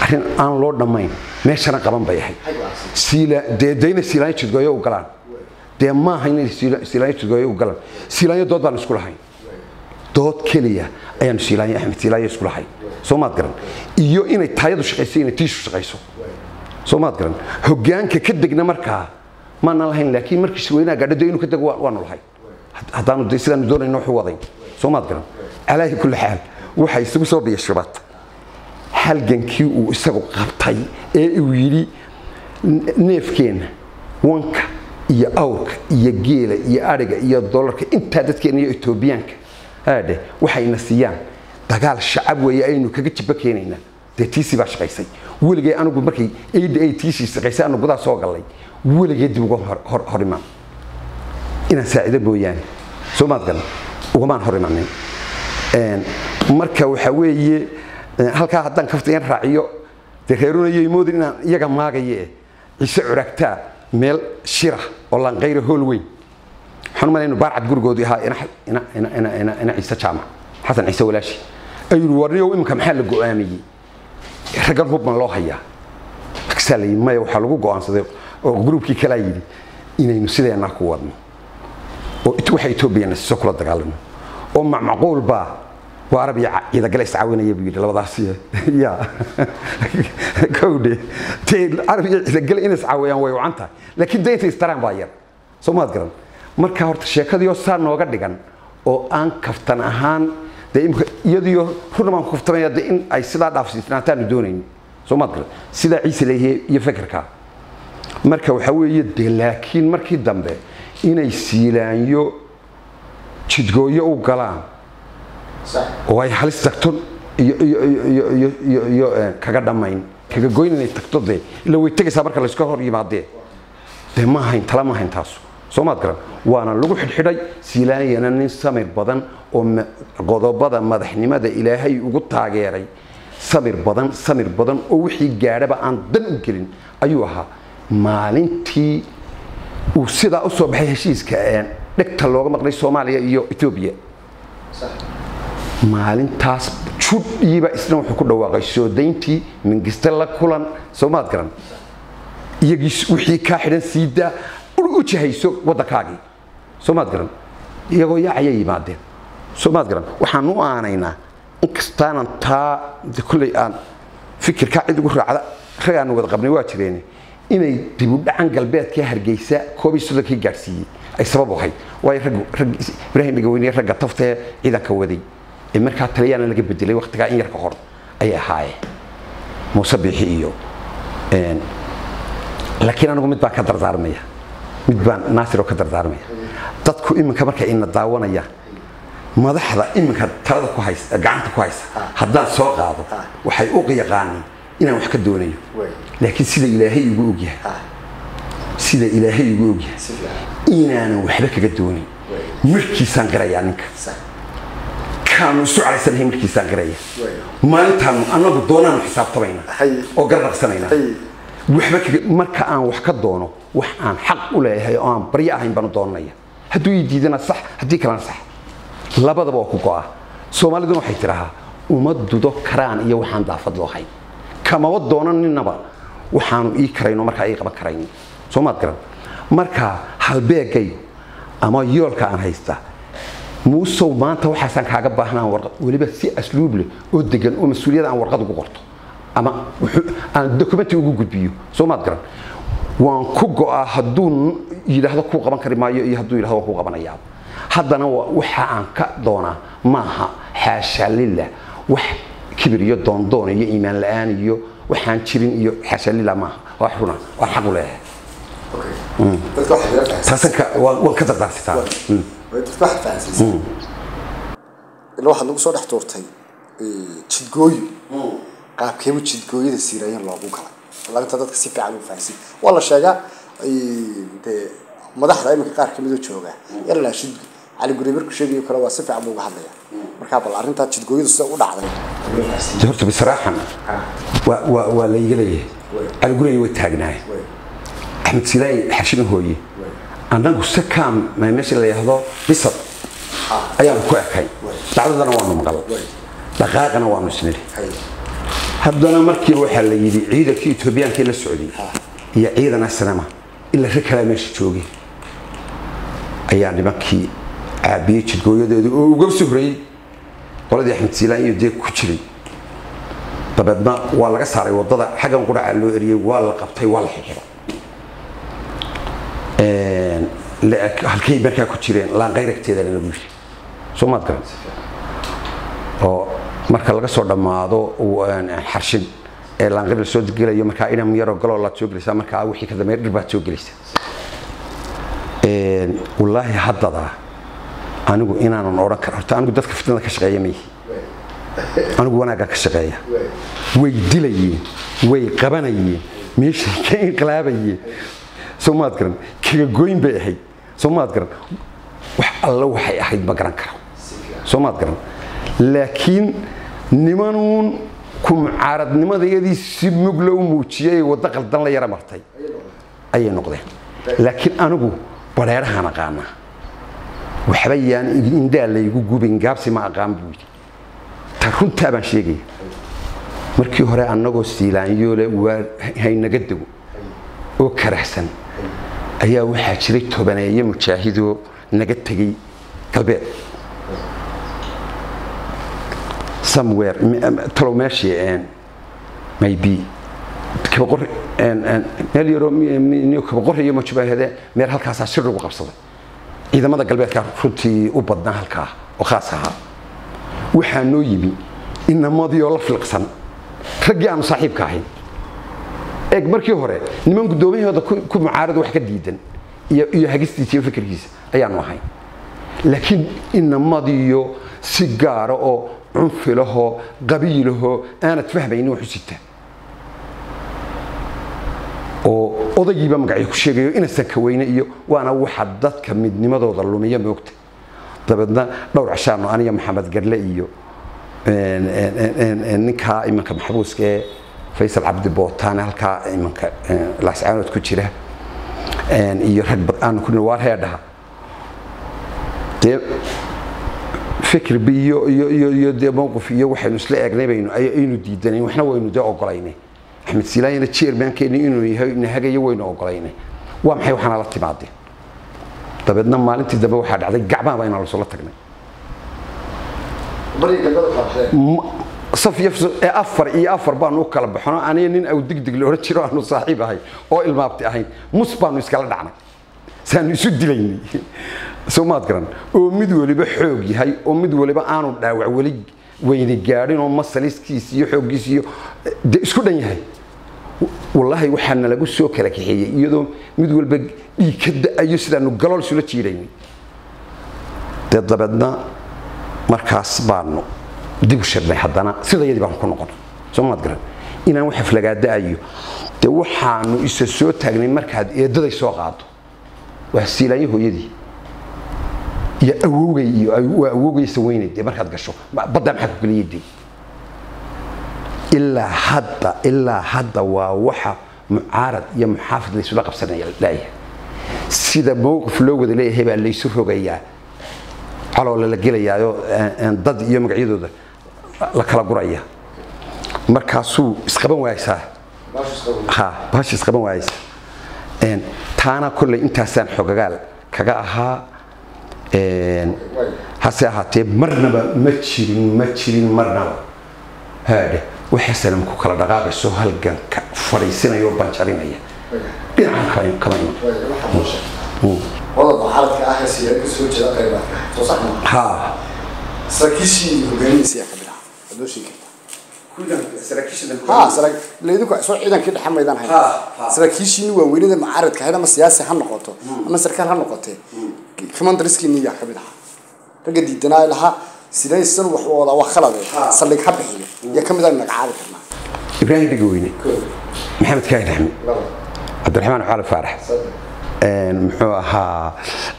arrin aan loo dhammayn meeshana qaban bay ahayd siila dee dayna siilaanyo jidgooyo u galaan dee maaha inay siila- siilaanyo jidgooyo u galaan siilaanyo dood baan isku lahayn dood keliya ayaanu siilaanyo axmed siilaanyo isku lahayn soo maad garan iyo inay taayadu shaqayso inay tiishu shaqayso soo maad garan hogaanka ka degna markaa maana lahayn laakiin markii shirweynaha gaadhado inuu ka dego waa- waanu lahayn Had- haddaanu de sidaanu doonayno wuxuu wadayn soo maad garan calaahi kulli xaal waxay isugu soo biyashubad halgankii uu isagu qabtay ee uu yidhi "N- neefkeenna wanka iyo awrka iyo geela iyo adhiga iyo dolarka intaa dadkeena iyo etoobiyaanka aadhe waxayna siiyaan dagaal shacab weeye aynu kaga jiba keenaynaa dee tiisii baa shaqaysay weligay anigu markay aida ay tiisii shaqaysay anu gudaha soo gallay weligay dib uga hor- hor- hor imaan inaan saacido mooyaane soo maad garan ugamaan hor imanin Een, marka waxa weeye een, halkaa haddaan kaftayan raaciyo dee reerunayay moodin inaan iyaga maagaye ciise curagtaa meel shira oo lanqayra hool weyn waxaan u malaynu baarcad gurigoodii ahaa ina, ina, ina, ina, ina, ina ciise jaamac xasan ciise walaashi ayuu yidhi warniyow iminka maxaa la go'aamiyey raggan hubban loo hayaa markaasaa la yidhi maya waxaa lagu go'aansaday oo gruubkii kalaa yidhi inaynu sideennaa ku wadno oo it- waxa etoobiyana siso kula dagaalamo oo macmaquul baa waa arab iyo ca- ciidagale iscaawinaya buu yidhi labadaasi ya kowdhe dee arab iyo ciidagale inay iscaawiyaan way wacan tahay laakiin daynta istaraan baa yar soo maad garan marka horta sheekadiioo saa nooga dhigan oo aan kaftan ahaan dee imika iyadiyo runa baan ku kaftamaya de in ay sidaa dhaafsiisnaataanu doonayn soo maad garan sidaa ciise leeyahay iyo fekerkaa marka waxaa weeye de laakiin markii dambe inay siilaanyo jidgooyo u galaan oo ay halis tagto iyo iyo iyo iyo iyo iyo iyo eh, kaga dhammayn kaga goyn inay tagto dee ila way tegaysaa marka layska hor yimaadee dee ma ahayn tala ma ahayn taasu soo maad garan waana lagu xidhxidhay siilaanyana nin samir badan oo ma- qodobada madaxnimada ilaahay ugu taageeray samir badan samir badan oo wixii gaadhaba aan dan u gelin ayuu ahaa maalintii uu sidaa u soo baxay heshiiska ee dhegta looga maqlay soomaaliya iyo etoobiya maalintaas judhiiba isna wuxuu ku dhawaaqay soo dayntii mingiste la kulan soo maad garan iyagii wixii kaa xidhan siidaa u jahayso waddankaagii soo maad garan iyagoo yaacaya yimaadeen soo maad garan waxaan u aanaynaa inkastaanan taa de kolley aan fikirkaa cid ugu raacda rag aan wada qabnay waa jireen inay dibudhacan galbeedka hargeysa koob iyo soddonkii gaadhsiiyey ay sabab u ahayd waayo rag rag ibraahim dhegaweyne ragga tafta ee ciidanka waday ee markaa taliyaana laga bedelay waqtigaa in yar ka hor ayay ahaayeen muuse biixi iyo een, laakiin anigu mid baan ka dardaarmaya mid baan naasir oo ka dardaarmaya dadku iminka markay ina daawanayaan madaxda iminka talada ku haysa gacanta ku haysa haddaan soo qaado waxay u yaqaaniin inaan wax ka doonayo laakiin sida ilaahay igu ogyahay sida ilaahay igu ogyahay inaanan waxba kaga doonin markiisaan qirayaa ninka kaanu isu calaysanahay markiisaan qiraya maalintaanu annagu doonaanu xisaabtamayna Hay. oo garnaqsanayna Hay. waxba kaga marka aan wax ka doono wax aan xaq u leeyahay oo aan baryo ahayn baanu doonanaya hadduu ii diidana sax haddii kalena sax labadaba waa ku go'a soomaaliduna waxay tidhahaa uma dudo karaan iyo waxaan daafad loohayn kamaba doonaninaba waxaanu ii karayno markaa ii qaban karayn soo maad garan marka halbeegaygu ama yoolka aan haysta muusow maanta waxaasaan kaaga baahnaa warqad weliba si asluub leh oo degan oo mas-uuliyada aan warqad ugu qorto ama wuxuu- aan dokumenti ugu gudbiyo soo maad garan waan ku go'aa hadduu n- yidhaahdo kuu qaban kari maayo iyo hadduu yidhahdo waan kuu qabanayaa haddana wa- waxa aan ka doonaa maaha xaasha lillah wax kibir iyo doondoon iyo iimaan la'aan iyo waxaan jirin iyo xaasha lillah maaha waa runa waan xaq u leeyahay dadka waxay ila fahansan taasan ka waan waan ka dardaarsitaa Mm. dadka waxay fahansansan ila waxaad nagu soo dhex tuurtay eh, jidgooyo qaabkeeba jidgooyada siirayan loogu galay laanta dadka si fiican u fahansan waa la sheegaa eh, dee madaxda iminka qaar kamid oo jooga yalla shid cali guri markuu sheegayo kale waa si fiican buu uga hadlaya markaa bal arrintaa jidgooyadu sida u dhacday De horta bisraaxan waa waa waa la iga leeyahay caligurey way taagnaay axmed silaay xashina hooye annagu sakaam meesha la yidhaahdo bisad ayaanu ku ekay dacdadana waanu maqal dhaqaaqana waanu isnidhi haddana markiiba waxaa la yidhi ciidankii etoobiyaankii la socday iyo ciidan asnama ila rag kalaa meesha joogay ayaa nimankii caabiyey jidgooyadeedu oo uga soo horeeyey qoladii axmed siilaan iyo dee ku jiray dabeedna waa laga saaray wadada xaggan qudhaca loo eriyey waa la qabtay waa la xidxiday halkay markaa ku jireen laanqayragteedana lagu yiri soo maad garan oo marka laga soo dhammaado xarshin ee laanqayr la soo gelayo markaa inam yaroo galoo laad soo gelaysaa markaa wixii ka dambeeya dhir baad soo gelaysaa wallaahi haddadaa anigu inaanan odhan karo horta anigu dadka fitnada ka shaqeeya mayhi anigu wanaagga ka shaqeeya way dilayeen way qabanayeen meeshay ka inqilaabayeen soo maad garan kaga goyn bay ahayd soo maad garan wax alla waxay ahayd ma garan karo soo maad garan laakiin nimanuun ku mucaaradnimadayadii si mugla u muujiyay waddo qaldan la yara martay ayay noqdeen laakiin anigu badheerahaan aqaanaa waxba yaan indhaa laygu gubin gaabsi ma aqaan buu yidhi ta runtaa baan sheegaya markii hore annagoo siilaanyoole waa haynaga dego oo karahsan ayaa waxaa jiray tobaneeye mujaahidoo naga tegey galbeed somewhere talow meeshii maybe kabaqor meel yaroo kabaqor iyo majubaahade meel halkaasaa shir lagu qabsaday ciidamada galbeedka runtii u badnaa halkaa oo khaas ahaa waxaa noo yimi inamadii oo la filqsan raggii aanu saaxiibka ahayn eeg markii hore niman guddoomiyahooda ku mucaarada wax ka diidan iyo hagistiisa iyo fikirkiisa ayaanu ahayn laakiin inamadiyo si gaara oo cunfilahoo qabiilahoo aanad fahmaynin wax u sita oo odaygiiba magacyo ku sheegayo inasan ka weyne iyo waana waxa dadka midnimadooda lumiya moogta dabeedna dhowr cashaano aniga maxamed garle iyo ninkaa imanka maxbuuska ee faysal cabdi bootaane halkaa imanka laascaanood ku jira iyo rag bad aanu ku waar heedhaha dee fikirbi iyo iyo iyo iyo dee mowqif iyo waxaynu isla eegnay baynu aynu diidanayn waxna waynu dee ogolaynay axmed silaayana chairmankeeni inuu yahay nahagayo waynu ogolaynay waa maxay waxaana la timaadeen dabeedna maalintii dambe waxaa dhacday gacmaha baa inaan lasoo la tagnay saf iyo ee afar iyo afar baanu u kala baxno aniga nin aw digdig la odhan jiro aanu saaxiib ahay oo ilmaabti ahayn mus baanu iskala dhacnay saanu isu dilaynay soo maad garan oo mid waliba xoog yahay oo mid waliba aanu dhaawac weli weyni gaadhin oo masaliskiis iyo xooggiis iyo de isku dhan yahay wallaahi waxaa nalagu soo kala kaxeeyey iyadoo mid walba dhiig ka da-ayo sidaanu galool isula jiidaynay dee dabeedna markaas baanu dib u shirnay haddana sidayadii baanu ku noqon soo maad garan inaan wax aflagaada-ayo dee waxaanu isa soo taagnay markaad eedaday soo qaado waa siilaanyo hooyadii iyo awowgay iyo waa awowgaysa weynay dee markaad gasho baddaa maxaa ku geliyay dee ilaa hadda ilaa hadda waa waxa mucaarad iyo muxaafid laysula qabsanaya laayahay sida mowqif loo wada leeyahay baa laysu rogayaa caloole la gelayaayo dad iyo magacyadooda la kala guraya markaasuu isqaban waaysaa ha bahash isqaban waayaysa taana kolley intaasaan xogagaal kaga ahaa hase ahaatee marnaba ma jirin ma jirin marnaba haadhe waxay salam ku kala dhaqaaqayso halganka fadhiisinaya oo banjarinaya dhinacan kama iman qodobka xaladka ah ee siyaada kasoo jeeda qaybaadka soo sax ma ha saraakiishii hogaamihiisa yaa ka mid ah waad noo sheegi kartaa ha sara laydinku soo ciidankii dhexe maydaan hayn Ha, ha. saraakiishiini waaweynada mucaaradka ahayd ama siyaasi ha noqoto ama sarkaal ha noqotee commanderskiini yaa ka mid ahaa ragga diidanaa lahaa sidaysan wax wada waa khalade saldhig ha bixiyo yaa ka mid ah magacaabi karnaa ibraahim dhegaweyne maxamed kaahin axmed cabdiraxmaan cali faarax muxuu ahaa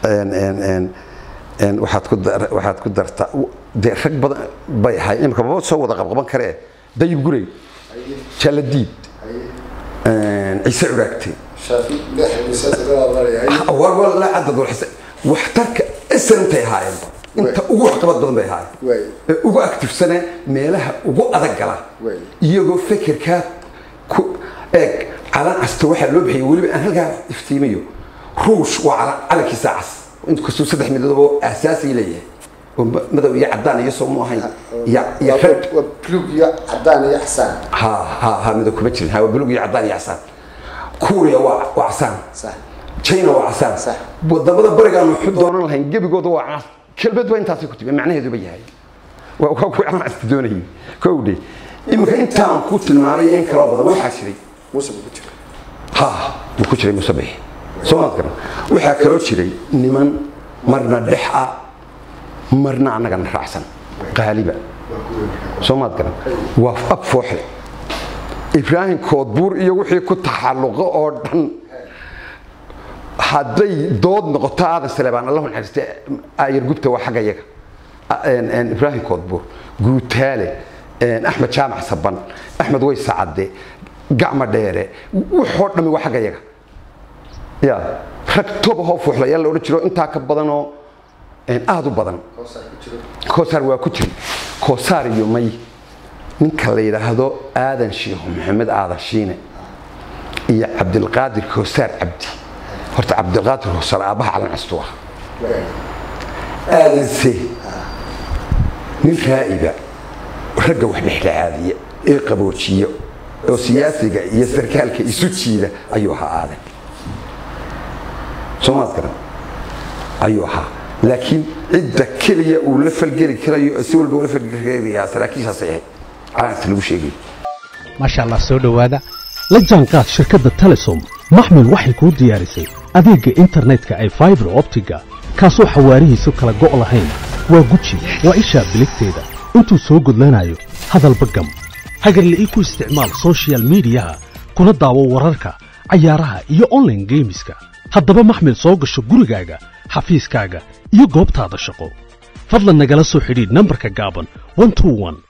waxaad ku dar- waxaad ku dartaa dee rag badan bay ahay imika maba soo wada qabqaban karee dayib gurey jaaladiid ciise curaagte shaafi leex miisaas laga leeyahay war war la cadad war xise waxtarka isantay ahaayeenba inta ugu waxqabad badan bay ahaayeen Waay. ee ugu actifsane meelaha ugu adag gala Waay. iyagoo fekerkaa ku eeg calan casta waxaa loo bixiyay weliba aan halkaa iftiimiyo ruush waa calan calankiisa cas inkastuu saddex midoobo aasaasi leeyahay oo ma- madow iyo cadaan iyo soo mu ahayn iyo iyo waa red waa buluug iyo cadaan iyo xasaan ha ha ha midow kuma jirin ha waa buluug iyo cadaan iyo casaan kuuriya waa waa casaan sax china waa casaan Sax. wadamada barigaan wuxuu doonan lahayn gebigooda waa cas kelmad waa intaasay ku timi macnaheeduba yahay waa waa kuwa aan casta doonayay kowdhe iminka intaan ku tilmaamay in kaloo badan waxaa jiray muuse buu ku jira ha wuu ku jiray musabix soo maad garan waxaa kaloo jiray niman marna dhex ah marna annagana raacsan qaaliba soo maad garan waa ab fooxle ibraahim koodbuur iyo wixii ku taxalluqo oo dhan hadday dood noqoto aadan saleebaan allahu naxariiste ayar gubta waa xagga yaga een- een ibraahim koodbuur guutaale een axmed jaamac saban axmed weyse cadde gacma dheere waxoo dhammi waa xagga yaga ya rag toba hoo fuuxlayaal la odhan jiro intaa ka badanoo een aad u badan koosaar waa ku jiri koosaar iyo may ninka la yidhaahdo aadan shiikhu maxamed aadan shiine iyo cabdilqaadir koosaar cabdi horta cabdilqaadir koosaar aabbaha calan castu ah aadanse nin raa'iba ragga wax dhexdhexaadiya ee qaboojiya oo siyaasiga iyo sarkaalka isu jiida ayuu ahaa aadan soomaad garan ayuu ahaa laakiin cidda keliya uu la falgeli karayo si walba ula falgeli karayaa saraakiishaasay ahayd calaankaas lagu sheegay maasha allah soo dhowaada la jaanqaad shirkadda telesom maxmil waxay kuu diyaarisay adeegga internetka ay faibar optiga kaasoo xawaarihiisu kala go' lahayn waa guji waa ishaa biligteeda intuu soo gudlanayo hadalba gam hagarla'ii ku isticmaal soshiyal miidiyaha kuna daawo wararka cayaaraha iyo online geemiska haddaba maxmil soo gasho gurigaaga xafiiskaaga iyo goobtaada shaqo fadlan nagala soo xidhiidh nambarka gaaban 121